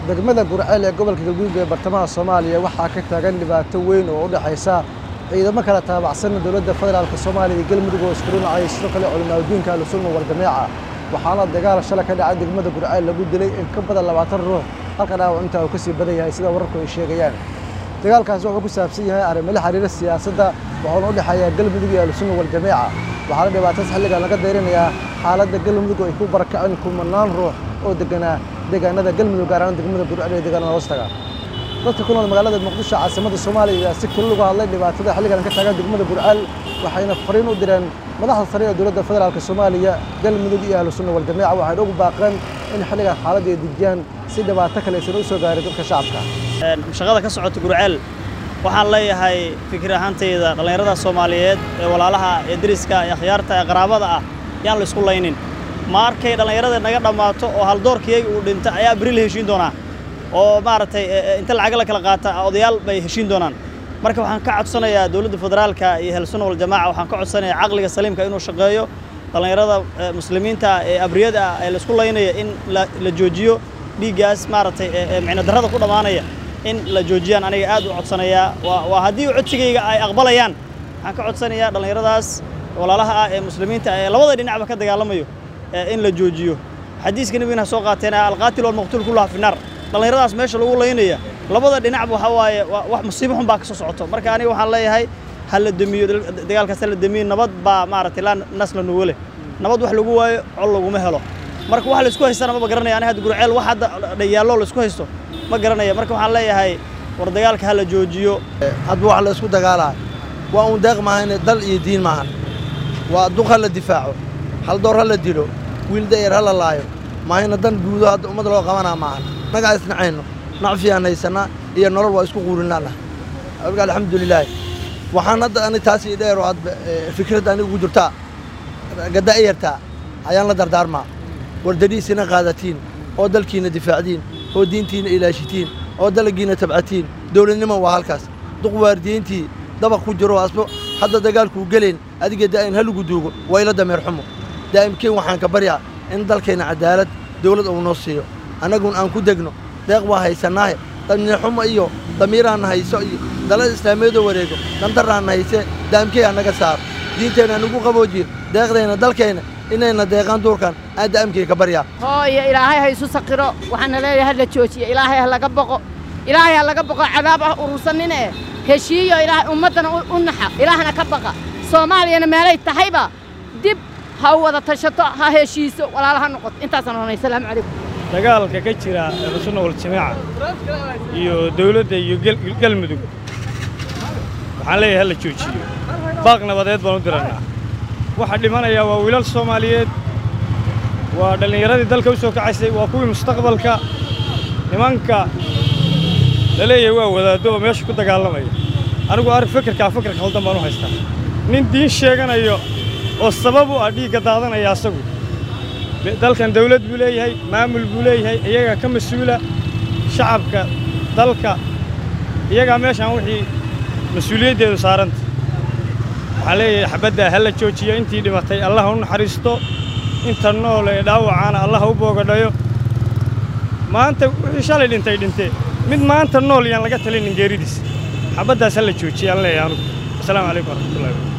degmada gurceel ee gobolka galguduud ee bartamaha soomaaliya waxaa ka taagan dhibaato weyn oo u dhexaysa ciidamo kala taabacsan dowladda federaalka soomaaliya iyo galmudug oo isku dhinacay sidoo kale culimaadudiinka ahlusunna waljameeca waxaana dagaal shalay ka dhacay degmada gurceel lagu dilay in ka badan labaatan ruux halka dhaawac intaa uu ka sii badan yahay sida wararku ay sheegayaan dagaalkaasi wuxuu ku saabsan yahay arrimo la xiriira siyaasadda wuxuuna u dhexeeya galmudug iyo ahlusunna waljameeca waxaana dhibaatadas xilligan laga dayrinayaa xaaladda galmudug oo ay ku barakaceen kumanaan ruux oo deganaa deegaanada galmudug gaar ahaan degmada gurceel iyo deegaanada hoostaga dadka ku nool magaalada muqdisho caasimadda soomaaliya ayaa si kulul uga hadlay dhibaatada xilligan ka taagan degmada gurceel waxayna fariin u direen madaxda sare ee dowladda federaalka soomaaliya galmudug iyo ahlu sunna waljameeca waxayna ugu baaqeen in xilligan xaaladda ay dejiyaan si dhibaato kale aysan u soo gaarin dadka shacabka shaqada ka socota gurceel waxaan leeyahay fikir ahaantayda dhallinyarada soomaaliyeed ee walaalaha ee deriska ee akhyaarta ee qaraabada ah yaan la isku laynin ma arkay dhallinyarada naga dhammaato oo haldoorkiyagi uu dhinta ayaa beri la heshiin doonaa oo maaragtay inta lacag la kala qaata odayaal bay heshiin doonaan marka waxaan ka codsanayaa dowladda federaalka iyo ahlusunna waljamaaca waxaan ka codsanayaa caqliga saliimka inuu shaqeeyo dhallinyarada muslimiinta ee abriyada ah ee laisku laynaya in la joojiyo dhiiggaas maaragtay micno darrada ku dhammaanaya in la joojiyaan aniga aad u codsanayaa waa haddii codsigayga ay aqbalayaan waxaan ka codsanayaa dhallinyaradaas walaalaha ah ee muslimiinta ee labada dhinacba ka dagaalamayo in la joojiyo xadiiska nebigana soo qaateen alqaatil walmaqtuul kullaha fi naar dhallinyaradaas meesha lagu laynaya labada dhinacba waxaa waaye wax musiibo xun baa ka soo socoto marka aniga waxaan leeyahay ha la demiyo dagaalkaas ha la demiyo nabad baa maaragtay laa nasla nuwale nabad wax lagu waayo col laguma helo marka wax laisku haystana maba garanaya aniga hadda gurceel wax hadda dhayaallo laisku haysto ma garanaya marka waxaan leeyahay war dagaalka ha la joojiyo hadba wax la isku dagaalaayo waa uun deeq maahane dal iyo diin maahan waa duq ha la difaaco haldoor ha la dilo wiil da'yar ha la laayo maahayna dan guudo hadda ummad loo qabanaa maahan nagaa isnacayno nacfiyaan haysannaa iyo nolol waa isku quurinnaana alka alxamdulilaahi waxaan hadda ani taas ii dheer oo hadba fikradda aniga ugu jirtaa gada'yartaa ayaan la dardaarmaa war dariisina qaadatiin oo dalkiina difaacdiin oo diintiina ilaashitiin oo dalagiina tabcatiin dowladnimo waa halkaas duq waardiyeyntii dabaq ku jiro asbo hadda dagaalkuu gelayn adiga daa'in halagu duugo waa ila dameer xumo daa'imkeen waxaan ka baryaa in dalkeenna cadaalad dawlad uu noo siiyo annagun aan ku degno deeq waa haysannaahe damiirxumo iyo damiiraanna hayso iyo dalada islaamiyadoo wareego dandarraanna haysee daa'imkey annaga saaro diinteenna nagu qaboojiyo deeqdayna dalkeenna inayna deeqaan duurkan aan daa'imkey ka baryaa hooyo ilaahay ha isu saqiro waxaana leeyahay ha la joojiyo ilaahay ha laga boqo ilaahay ha laga boqo cadaab ah urursanine heshiiyo ilaahay ummaddana u naxa ilaahna ka baqa soomaaliyana meelay tahayba dib ha wada tashato ha heshiiso walaala ha noqoto intaasaan ohanay asalaamu calaykum dagaalka ka jira ahlusunna waljamaaca iyo dawladda iyo galmudug waxaan leeyahay ha la joojiyo baaq nabadeed baan u dirannaa waxa dhimanayaa waa wiilal soomaaliyeed waa dhallinyaradii dalka u soo kacaysay waa kuwii mustaqbalka nimanka la leeyahay waa wadaaddo oo meesha ku dagaalamaya anigu arrin fikirkaa fikir khaldan baan u haystaa nin diin sheeganayo oo sabab u ah dhiigga daadanaya asagu dalkan dawlad buu leeyahay maamul buu leeyahay iyagaa ka mas-uula shacabka dalka iyagaa meeshaan wixii mas-uuliyaddeedu saaranta waxaan leeyahay xabaddaa ha la joojiyo intii dhimatay allah u naxariisto inta nool ee dhaawacaana allah u boogadhayo maanta wixii shalay dhintay dhintee mid maanta nool yaan laga talinin geeridiis xabaddaas ha la joojiyaan leeyahay anugu asalaamu calaykum waraxmatullahi